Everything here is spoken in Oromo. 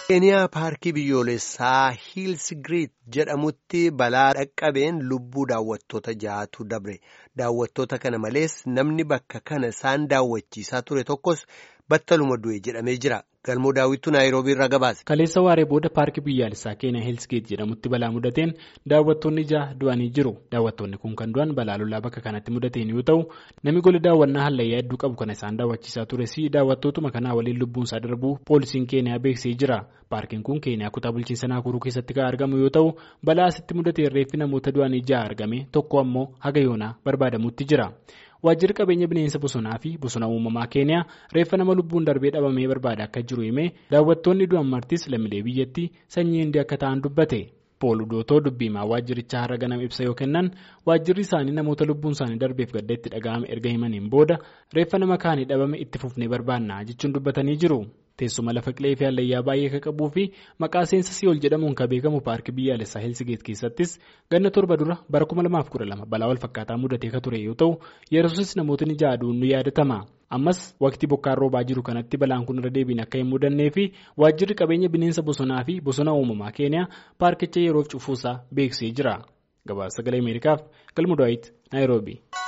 keeniyaa paarkii biyyoolessaa hiilsigiriit jedhamutti balaa dhaqqabeen lubbuu daawwattoota ja'atu dabre daawwattoota kana malees namni bakka kana isaan daawwachiisaa ture tokkos battaluma du'e jedhamee jira galmoo daawwitu naayiroobii irraa gabaase. kaleessa waaree booda paarkii biyyaalessaa keeniyaa hiilsigiriit jedhamutti balaa mudateen daawwattoonni ja'a du'anii jiru daawwattoonni kun kan du'an balaa lolaa bakka kanatti mudateen yoo ta'u namni gola daawwannaa hallayyaa hedduu qabu kana isaan daawwachiisaa tures daawwattootuma kanaa waliin lubbuunsaa darbuu poolisiin keeniyaa beeksisee jira. paarkiin kun keeniyaa kutaa bulchiinsa naakuruu keessatti kan argamu yoo ta'u balaa asitti mudatee reeffi namoota du'anii ja'a argame tokko ammoo haga yoonaa barbaadamutti jira waajjirri qabeenya bineensa bosonaa fi bosona uumamaa keeniyaa reeffa nama lubbuun darbee dhabamee barbaada akka jiru himee daawwattoonni du'an martis lammiilee biyyattii sanyii hindii akka ta'an dubbate pool udootoo dubbiimaa waajjirichaa har'a ganama ibsa yoo kennan waajjirri isaanii namoota lubbuun isaanii darbeef gadda itti dhaga'ame erga himaniin booda reeffa nama kaanii dhabame itti fufnee barbaanna jechuun dubbatanii jiru. teessuma lafa qilee fi hallayyaa baay'ee kan qabuu fi maqaa seensa si'ool jedhamuun kan beekamu paarkii biyyaalessaa helsigeet keessattis ganna torba dura bara 2012 balaa wal fakkaataa mudatee kan ture yoo ta'u yeroosis namootni jaaduun ni yaadatama ammas waqtii bokkaan roobaa jiru kanatti balaan kun irra deebiin akka hin mudannee fi waajjirri qabeenya bineensa bosonaa fi bosona uumamaa keeniyaa paarkicha yeroof cufuusaa beeksisee jira gabaasa sagalee ameerikaaf galma daawit naayiroobii.